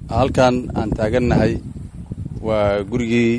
halkan aan taagannahay waa gurigii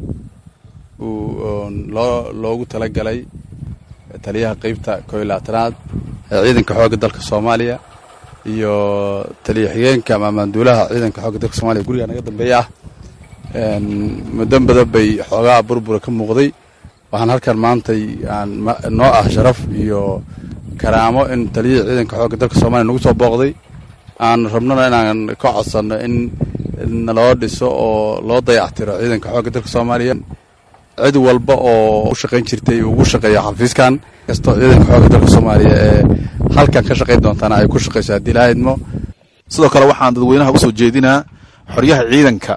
uu loo loogu talagalay taliyaha qeybta kooiyo labaatanaad ee ciidanka xoogga dalka soomaaliya iyo taliya xigeenka ama maanduulaha ciidanka xoogga dalka soomaliya guriga naga dambeeya ah muddo badan bay xoogaa burbura ka muuqday waxaan halkan maantay aan noo ah sharaf iyo karaamo in taliyihii ciidanka xoogga dalka soomaliya nagu soo booqday aan rabnona inaan ka codsanno in naloo dhiso oo loo dayactiro ciidanka xoogga dalka soomaaliya cid walba oo u shaqayn jirtay ugu shaqeeya xafiiskan kastoo ciidanka xoogga dalka soomaaliya ee halkan ka shaqayn doontana ay ku shaqayso haddii laha idmo sidoo kale waxaan dadweynaha usoo jeedinaa xoryaha ciidanka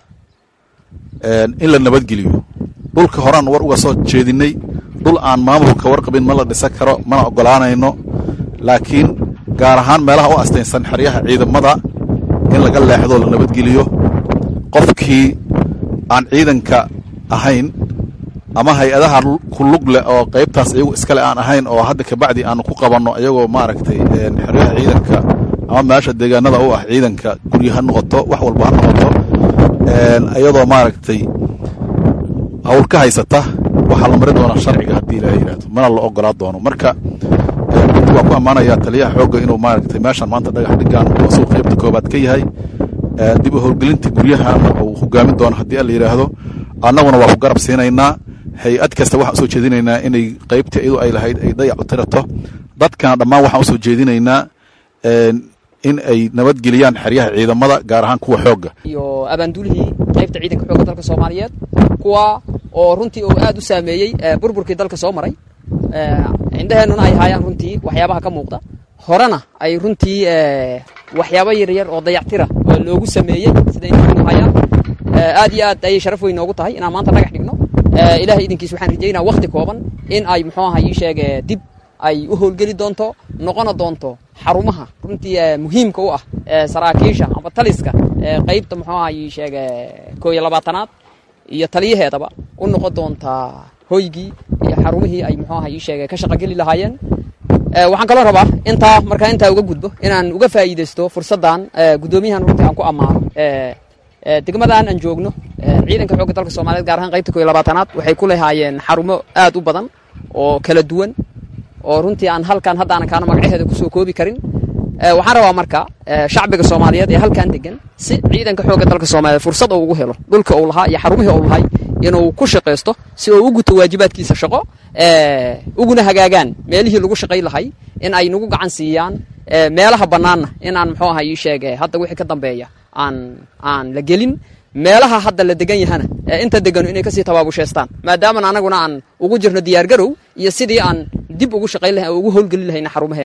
in la nabadgeliyo dhulka horaan war uga soo jeedinay dhul aan maamulka warqabin ma la dhisan karo mana ogolaanayno laakiin gaar ahaan meelaha u astaynsan xeryaha ciidamada in laga leexdo la nabadgeliyo qofkii aan ciidanka ahayn ama hay-adaha ku lug leh oo qaybtaas iyagu iskale aan ahayn oo hadda kabacdi aanu ku qabanno iyagoo maaragtay xeryaha ciidanka ama meesha deegaanada u ah ciidanka gurya ha noqoto wax walba ha noqoto iyadoo maaragtay hawl ka haysata waxaa la mari doonaa sharciga haddii ilaha yidhahdo mana la ogolaa doono marka waan ku ammaanayaa taliyaha xoogga inuu maaragtay meeshan maanta dhagax dhigaan asuu qaybta koobaad ka yahay dib u howlgelinta guryahana uu hogaamin doono haddii alla yidhaahdo annaguna waa ku garab siinaynaa hay-ad kasta waxaan usoo jeedinaynaa inay qaybtii iyadu ay lahayd ay dayac u tirato dadkana dhammaan waxaan usoo jeedinaynaa in ay nabadgeliyaan xeryaha ciidamada gaar ahaan kuwa xoogga iyo abaanduulihii qaybta ciidanka xoogga dalka soomaaliyeed kuwa oo runtii uu aad u saameeyey burburkii dalka soo maray indheheennuna ay haayaan runtii waxyaabaha ka muuqda horena ay runtii waxyaabo yaryar oo dayactira oo loogu sameeyey sida indheheenu hayaan aad iyo aad ayay sharaf weyn noogu tahay inaan maanta dhagax dhigno ilahay idinkiis waxaan rajaynaa wakti kooban in ay muxuu aha ii sheege dib ay u howlgeli doonto noqona doonto xarumaha runtii muhiimka u ah saraakiisha amba taliska qaybta muxuu aha ii sheege koo iyo labaatanaad iyo taliyaheedaba u noqon doontaa hoygii iyo xarumihii ay muxuu aha ii sheege ka shaqogeli lahaayeen waxaan kaloo rabaa intaa markaa intaa uga gudbo inaan uga faa'iidaysto fursaddan guddoomiyahan runtii aan ku ammaano degmadan aan joogno ciidanka xoogga dalka soomaliyeed gaar ahaan qaybta koo iyo labaatanaad waxay ku lahaayeen xarumo aad u badan oo kala duwan oo runtii aan halkan haddaanan kaana magacaheeda kusoo koobi karin waxaan rabaa marka shacbiga soomaaliyeed ee halkan degan si ciidanka xoogga dalka soomaaliyeed fursad uu ugu helo dhulka uu lahaa iyo xarumihii uu lahay inuu ku shaqaysto si uu u guto waajibaadkiisa shaqo uguna hagaagaan meelihii lagu shaqay lahay in ay nagu gacan siiyaan meelaha bannaanna inaan muxuu aha ii sheege hadda wixii ka dambeeya aan aan la gelin meelaha hadda la degan yahana inta deganu inay kasii tabaabushaystaan maadaamana anaguna aan ugu jirno diyaar garow iyo sidii aan dib ugu shaqayn lahay ugu howlgelin lahayna xarumahe